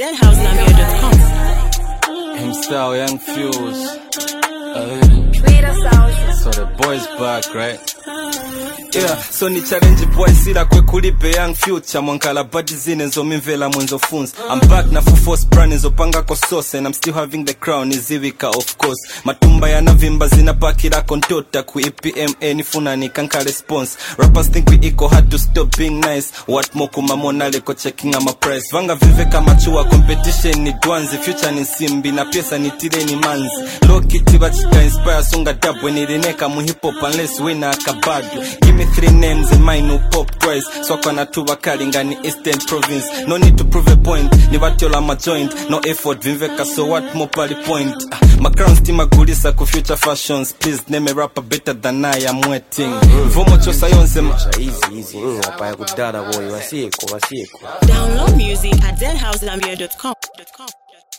deadhousenambia.com. Himstyle, Young Fuse. Uh, so the boys back, right? Yeah, so ni challenge boy sila kwe kulipe young future mwankala badi zine nzomimvela mwenzo funza I'm back na full force brand nzopanga ko sauce and I'm still having the crown izivika of course matumba yanavimba zinapakira kontota ku EPMA nifuna nikanka response rappers think we equal hard to stop being nice what more kumamona leko checking ama price vanga vive kama chua competition ni dwanzi future ni simbi na pesa ni tireni manzi low kiti bachika inspire sunga dab when ilineka mu hip hop unless wina akabadu give me three names in mine who pop twice swako na tuba kalingani eastern province no need to prove a point ni batyola ma joint no effort vimveka so what more pali point Ah, my crown still magulisa ku future fashions please name a rapper better than I am waiting vomo chosa yonse ma Easy, easy. Mm, wapaya kudada boy, wasieko, wasieko. Download music at deadhousenambia.com.